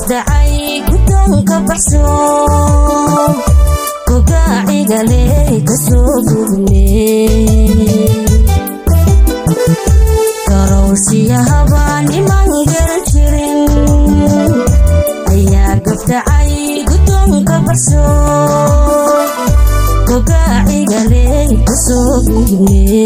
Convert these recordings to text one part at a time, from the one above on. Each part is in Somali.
gabdhacay guddoonka baxso gogaacigaley kasoo gudne garowshiyahaba niman garan jirin ayaa gabdhacay guddoonka baxso gogaacigaley kasoo gudne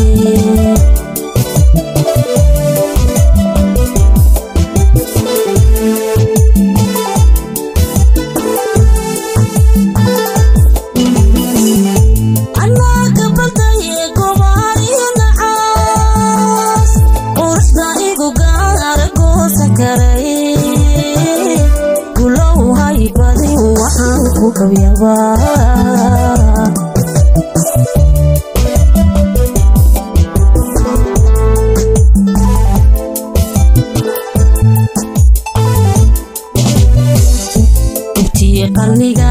intii qarniga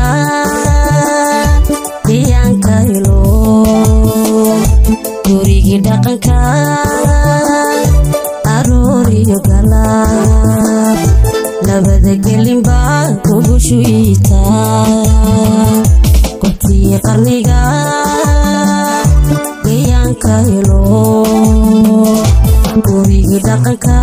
deeyaanka helo gurigii dhaqanka arooriyo galaab labada gelinba kugu shuyiita intii qarniga deeyaanka helo gurigii dhaqanka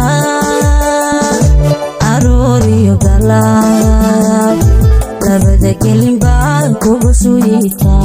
arooriyo galaab labada gelinba kugu shuyiita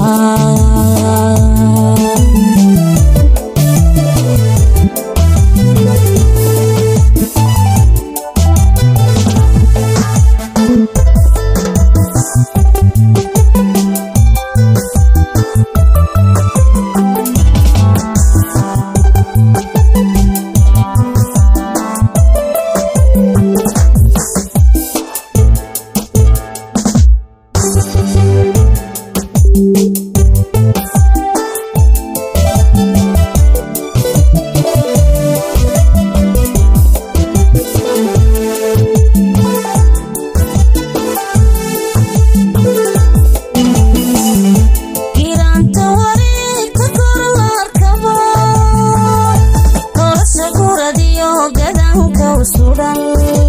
giraanta wareegka korlaarkabo nolosha guradiyo gadanka u sudan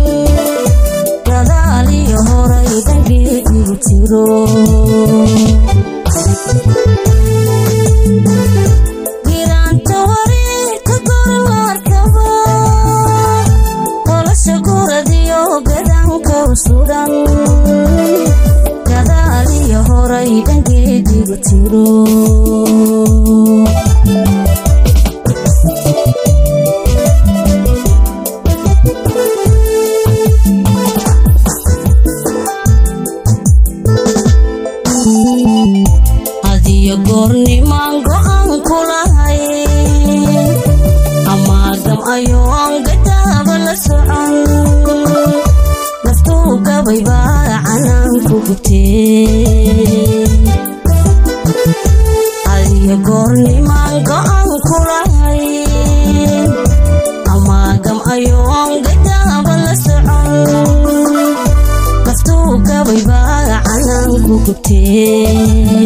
gadaaliyo horay dhangeedigu jiro giraanta wareegka korlaarkabo nolosha guradiyo gadanka u sudan gadaaliyo horay dhangeedigu jiro hadiyo goornimaan go'aan ku lahayn amaagam ayoon gadaaba la socon naftuu gabay baa canaan ku gubtee hadiyo goornimaan go'aan ku lahayn amaagam ayoon gadaaba la socon naftuu gabay baa canaan ku gubtee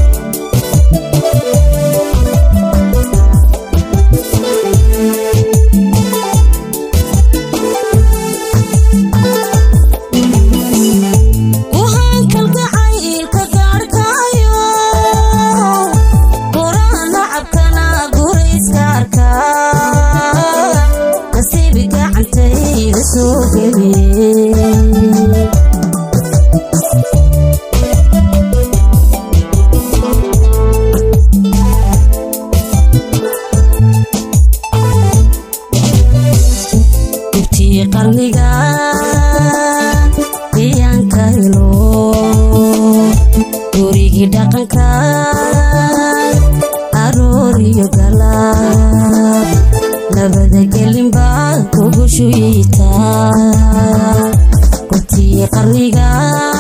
waxaan kalgacaylka gaarhkaayo quraan nacabkana gurayska arkaa nasiibi gacantayda soo geliye intii qarniga deeyaanka helo gurigii dhaqanka arooriyo galaab labada gelinba kugu shuyiita intii qarniga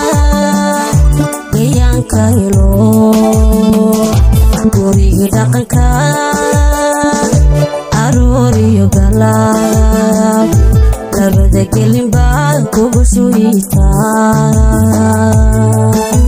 deeyaanka helo gurigii dhaqanka arooriyo galaab labada gelinba kugu shuyiita